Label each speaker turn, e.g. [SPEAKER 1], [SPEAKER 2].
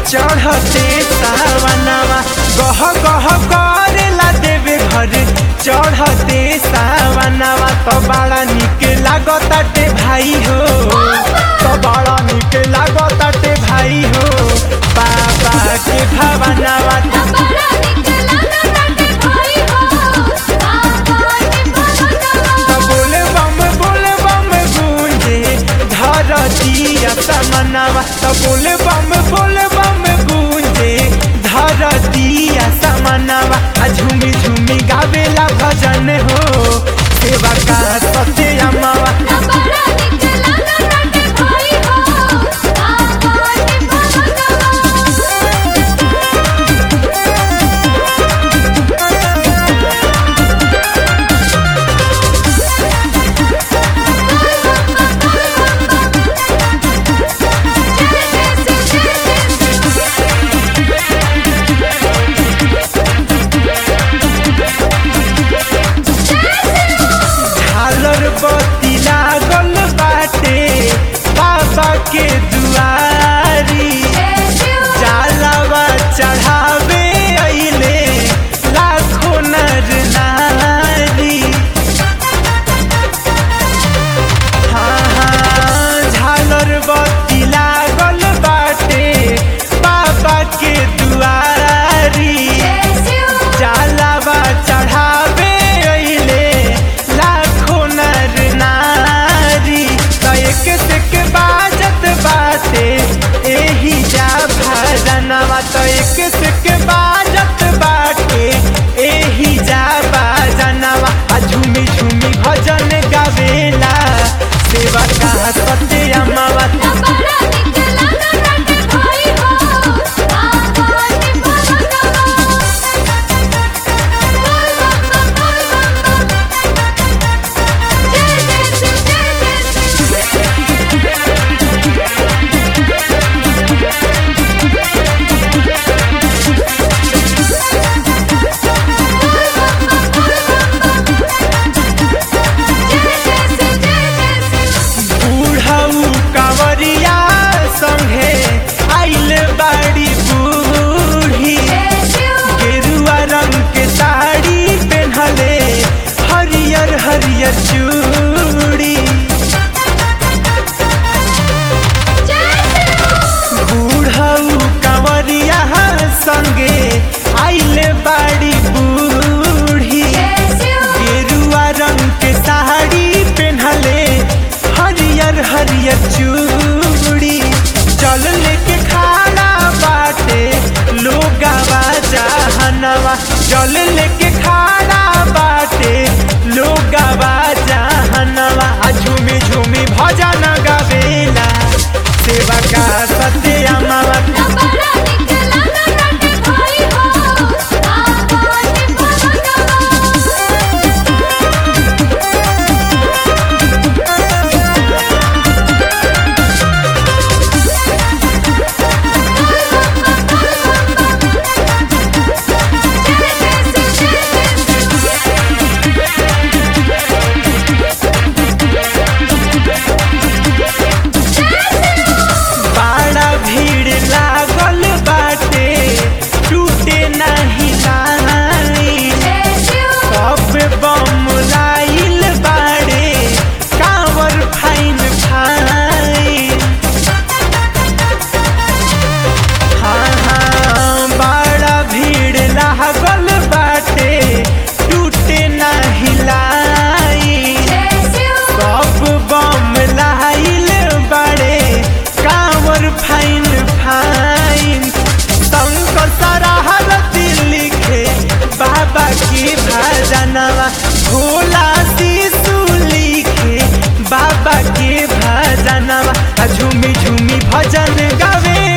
[SPEAKER 1] चढ़ते सावनवा गह गह करेला देवे घर चढ़ते सावनवा तो बड़ा निक लागताटे भाई हो तो बड़ा निक लागताटे भाई हो बाबा के भवनवा
[SPEAKER 2] बड़ा निकला ताटे भाई हो बाबा के भवनवा
[SPEAKER 1] बोले बम बोले बम गूंजे धरतिया समनवा तो बोले बम बोले बम गूंजे धरतिया समनवा आ झूमी झूमी गावेला भजन हो सेवा का सत्य अमावा
[SPEAKER 2] बड़ा निकला ताटे भाई हो बाबा के भवनवा
[SPEAKER 1] झालर बत्ती लागल बाटे बाबा के दुआरी जालवा चढ़ावे अइले लाखों नर नारी हाँ हाँ झालर बत्ती लागल बाटे बाबा के दुआरी जालवा चढ़ावे अइले लाखों नर नारी तो एक से के बाजत बाटे एही जा भजनवा तो एक से के बाजत बाटे एही जा भजनवा आ झूमी झूमी भजन गावेला सेवा का सत्य अमावा
[SPEAKER 2] बड़ा निकला ताटे भाई हो बाबा के भवनवा
[SPEAKER 1] बूढ़ऊ कंवरिया संगे आइल बाड़ी बूढ़ी गेरुआ रंग के साड़ी पहनले हरियर हरियर चूड़ी बूढ़ऊ कंवरिया संगे आइल बाड़ी बूढ़ी गेरुआ रंग के साड़ी पहनले हरियर हरियर चूड़ी चल लेके खाना बाटे लोगावा जहनवा चल लेके खाना बाटे लोगावा जहनवा आ झूमी झूमी भजन गावेला सेवा का सत्य अमावा
[SPEAKER 2] बड़ा निकला ताटे भाई हो बाबा के भवनवा
[SPEAKER 1] बड़ा भीड़ लागल बाटे टूटे नहीं लाई सब बम लाइल बाड़े कांवर फाइन फाइन हाँ हाँ बड़ा भीड़ लागल बाटे टूटे नहीं लाई सब बम लाइल बाड़े कांवर फाइन फाइन शंकर सराहत लिखे बाबा की भजनवा भोला शिशु लिखे बाबा के भजनवा आ झूमी झूमी भजन गावे